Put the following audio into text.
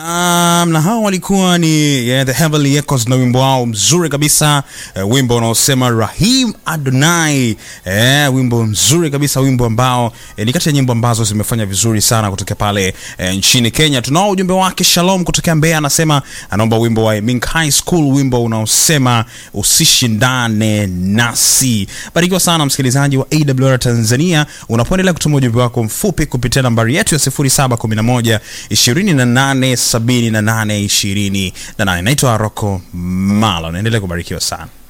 Um, na hao walikuwa ni yeah, the Heavenly Echoes na wimbo wao mzuri kabisa uh, wimbo unaosema Rahim Adonai eh, wimbo mzuri kabisa, wimbo ambao eh, ni kati ya nyimbo ambazo zimefanya vizuri sana kutokea pale eh, nchini Kenya. Tunao ujumbe wake Shalom kutokea Mbeya, anasema anaomba wimbo wa Mink High School, wimbo unaosema usishindane nasi. Barikiwa sana msikilizaji wa AWR Tanzania, unapoendelea kutuma ujumbe wako mfupi kupitia nambari yetu ya 0711 28 78 28. Naitwa Rocco Malo, naendelea kubarikiwa sana.